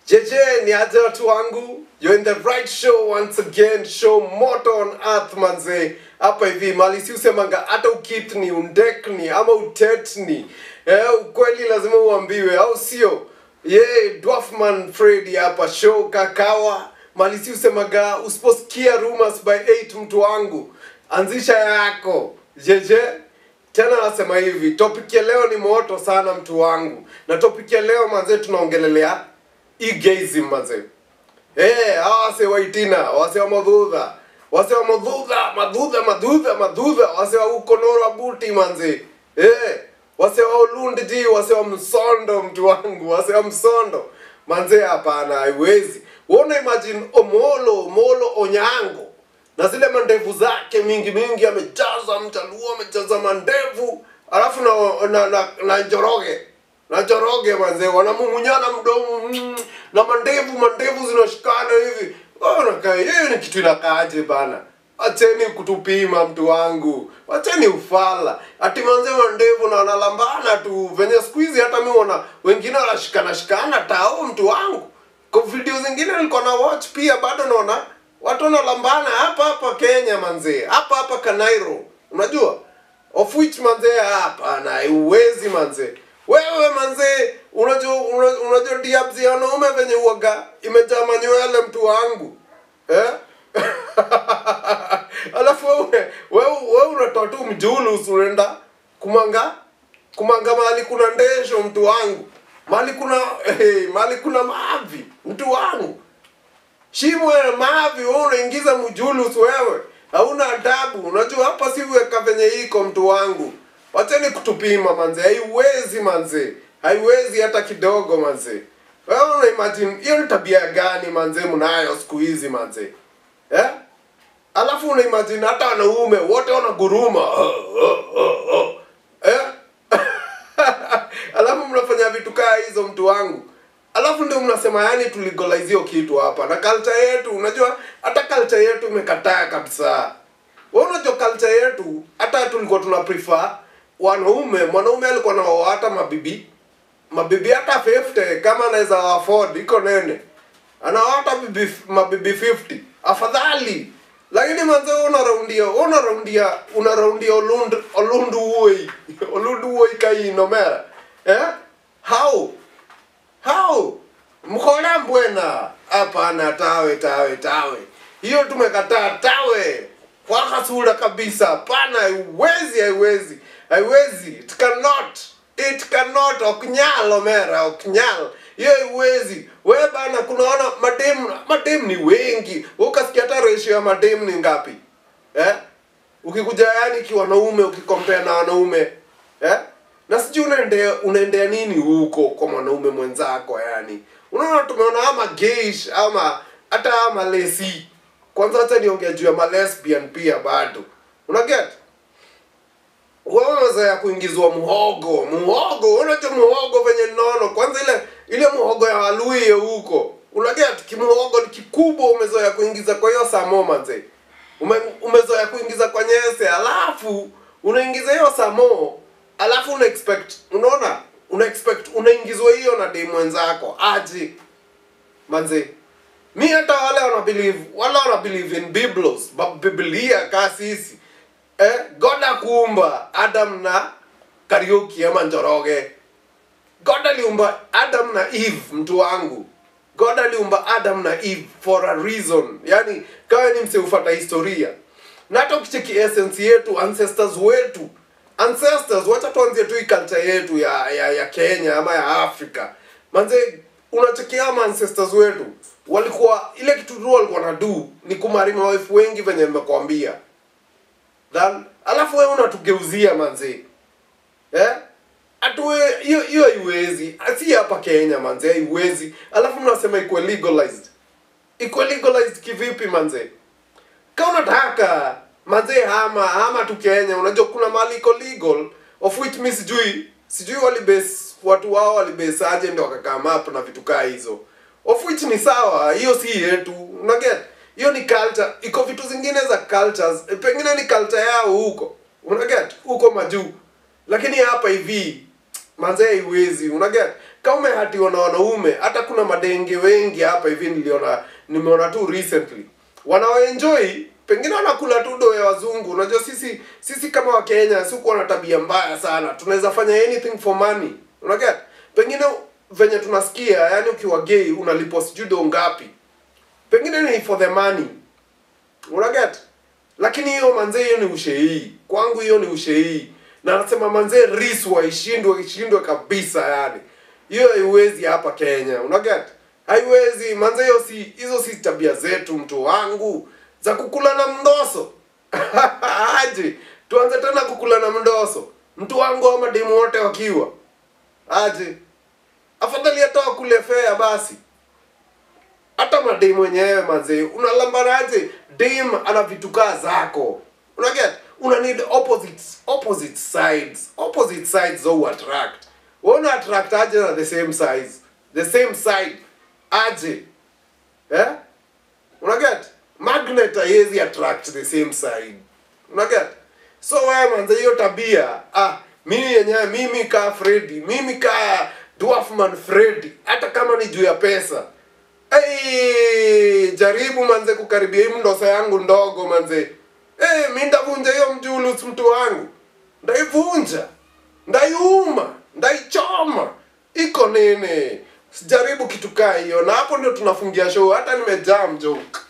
JJ ni aje watu wangu you're in the right show once again show moto on earth manze hapa hivi mali si usemanga hata ukitni undekni ama utetni eh, ukweli lazima uambiwe au sio ye dwarfman freddy hapa show kakawa mali si usemaga usiposikia rumors by 8 mtu wangu anzisha yako jeje tena nasema hivi topic ya leo ni moto sana mtu wangu na topic ya leo manze tunaongelelea e-gazing manze Eh, hawa wase wa itina, wase wa madhudha, wase wa madhudha, madhudha, madhudha, madhudha, wase wa ukonora buti manze. Eh, wase wa ulundiji, wase wa msondo mtu wangu, wase wa msondo. Manze hapana, haiwezi. Uona imagine Omolo, Omolo Onyango. Na zile mandevu zake mingi mingi amejaza mchaluo, amejaza mandevu, alafu na na, na, na njoroge na Njoroge manze wanamumunyana mdomo mm, na mandevu mandevu zinashikana hivi wanakaa hiyo ni kitu inakaaje bana acheni kutupima mtu wangu acheni ufala ati manze mandevu na wanalambana tu venye siku hizi hata mi wana wengine wanashikana shikana tao mtu wangu kwa video zingine nilikuwa na watch pia bado naona watu wanalambana hapa hapa Kenya manze hapa hapa Kanairo unajua of which manze hapana haiwezi manze wewe manze unajua una- unajua diabs ya wanaume venye uaga imejaa manywele mtu wangu eh? alafu wewe wewe wewe unatoa tu mjulus unaenda kumanga kumanga mahali kuna ndesho mtu wangu mahali kuna hey, mahali kuna mavi mtu wangu shimo ya mavi wewe unaingiza mjulus wewe hauna adabu unajua hapa si weka venye iko mtu wangu wacheni kutupima manze haiwezi manze haiwezi hata kidogo manze wewe una imagine hiyo ni tabia gani manze mnayo siku hizi manze eh alafu una imagine hata wanaume wote wanaguruma eh alafu mnafanya vitu kaa hizo mtu wangu alafu ndio mnasema yani tuligolize hiyo kitu hapa na culture yetu unajua hata culture yetu imekataa kabisa wewe unajua culture yetu hata tulikuwa tuna prefer wanaume mwanaume alikuwa na hata mabibi mabibi hata 50 kama anaweza afford iko nene anawata bibi mabibi 50 afadhali lakini manze wewe unaraundia wewe unaraundia unaraundia olund olundu uoi olundu uoi kai nomera eh how how mkola mbwena hapana tawe tawe tawe hiyo tumekataa tawe kwa hasura kabisa hapana haiwezi haiwezi haiwezi it cannot it cannot okunyal omera okunyal hiyo haiwezi we bana kunaona madem madem ni wengi Wewe ukasikia hata ratio ya madem ni ngapi eh ukikuja yani kiwanaume ukikompea na wanaume eh na sijui unaendea unaendea nini huko kwa mwanaume mwenzako yani unaona tumeona ama geish ama hata ama lesi kwanza hata niongea juu ya malesbian pia bado unaget wewe wazoea kuingizwa muhogo muhogo unajua muhogo venye nono kwanza ile ile muhogo ya waluye huko unaget kimuhogo ni kikubwa umezoea kuingiza kwa hiyo samo manze Ume, umezoea kuingiza kwa nyese alafu unaingiza hiyo samo alafu una expect unaona una expect unaingizwa hiyo na demu mwenzako aje manze mi hata wale wana believe wale wana believe in biblos ba- biblia ka sisi eh, god akuumba adam na kariuki ama njoroge god aliumba adam na eve mtu wangu god aliumba adam na eve for a reason yani kawe ni mseufata historia na hata ukicheki essence yetu ancestors wetu ancestors wacha tuanzie tu hii culture yetu ya, ya, ya kenya ama ya afrika manze unachekia ama ancestors wetu walikuwa ile kitu tu walikuwa na do ni kumari mawifu wengi venye nimekwambia then alafu wewe unatugeuzia manze eh atuwe hiyo hiyo haiwezi si hapa Kenya manze haiwezi alafu mnasema iko legalized iko legalized kivipi manze kama unataka manze hama hama tu Kenya unajua kuna mali iko legal of which mi sijui sijui walibase watu wao walibase aje ndio wakakaa map na vitu kaa hizo of which ni sawa hiyo si yetu unaget hiyo ni culture iko vitu zingine za cultures eh, pengine ni culture yao huko unaget huko majuu lakini hapa hivi manze haiwezi unaget kama umehatiwa na wanaume hata kuna madenge wengi hapa hivi niliona nimeona tu recently wanaoenjoy pengine wanakula tu do ya wazungu unajua sisi sisi kama wakenya sikuwa na tabia mbaya sana tunaweza fanya anything for money unaget pengine venye tunasikia yani ukiwa gay unalipwa sijui do ngapi pengine ni for the money unaget lakini hiyo manzee hiyo ni ushehii kwangu hiyo ni ushehii na nasema manzee riswa ishindwe ishindwe kabisa yani hiyo haiwezi hapa kenya unaget haiwezi manzee hiyo si hizo si tabia zetu mtu wangu za kukula na mdoso aje tuanze tena kukula na mdoso mtu wangu ama demu wote wakiwa aje afadhali hata wakule fea basi hata madem wenyewe mazee unalambanaje dem ana vitu kaa zako unaget una need opposites opposite sides opposite sides zo attract una attract aje na the same size the same side aje eh unaget magnet haiwezi attract the same side unaget so wewe manze hiyo tabia ah mimi yenyewe mimi kaa Freddy mimi kaa Dwarfman Freddy hata kama ni juu ya pesa Hey, jaribu manze kukaribia hii mdosa yangu ndogo manze. Hey, mi ndavunja hiyo mjulus mtu wangu. Ndaivunja. Ndaiuma. Ndaichoma. Iko nini? Sijaribu kitu kaa hiyo na hapo ndio tunafungia show hata nimejaa mjoke.